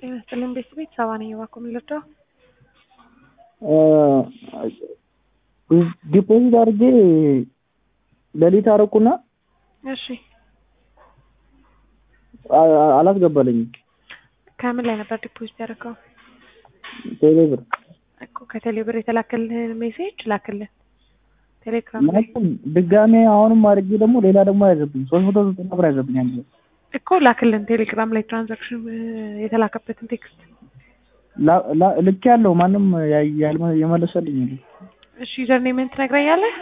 ጤና ይስጥልኝ ቤተሰቤት ሰባ ነኝ እባክዎ የሚለርዳው ዲፖዚት አድርጌ ሌሊት አደረኩና እሺ አላስገባልኝም። ከምን ላይ ነበር ዲፖዚት ያደረገው? ቴሌ ብር እኮ ከቴሌ ብር የተላከልህን ሜሴጅ ላክልን ቴሌግራም ላይ ማለትም ድጋሜ አሁንም አድርጌ ደግሞ ሌላ ደግሞ ያዘብኝ ሶስት መቶ ዘጠና ብር ያዘብኝ አንድ ላይ እኮ ላክልን ቴሌግራም ላይ ትራንዛክሽን የተላከበትን ቴክስት ላ- ላ- ልክ ያለው ማንም ያ- ያልመ- የመለሰልኝ የለም። እሺ ዩዘር ኔምን ትነግረኛለህ?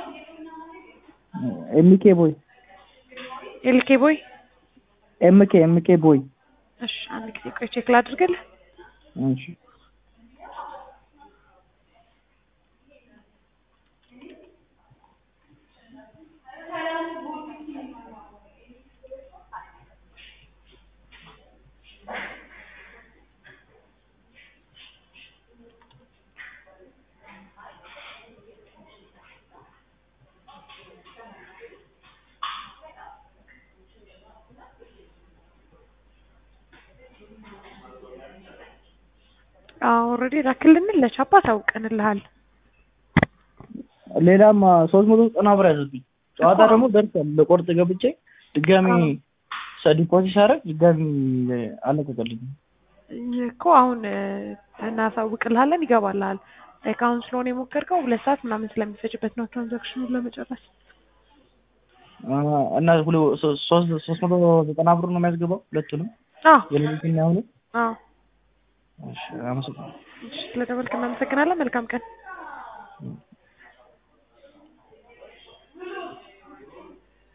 ኤምኬ ቦይ ኤልኬ ቦይ ኤምኬ ኤምኬ ቦይ እሺ አንድ ጊዜ ቆይ ቼክ ላድርግልህ እሺ ኦልሬዲ ላክልንን ለቻፓ ታውቀንልሃል ሌላም ሶስት መቶ ዘጠና ብር ያዘብኝ ጨዋታ ደግሞ ደርሷል ለቆርጥ ገብቼ ድጋሚ ዲፖዚት ሳደርግ ድጋሚ አለቀቀልኝ እኮ አሁን እናሳውቅልሃለን ይገባልሃል ላይክ አሁን ስለሆነ የሞከርከው ሁለት ሰዓት ምናምን ስለሚፈጅበት ነው ትራንዛክሽኑን ለመጨረስ እና ሁለ- ሶ- ሶስት ሶስት መቶ ዘጠና ብር ነው የሚያስገባው ሁለቱንም አዎ የሌሊትና ያሁኑ አዎ እሺ አመሰግናለሁ እሺ ስለደወልክ እናመሰግናለን መልካም ቀን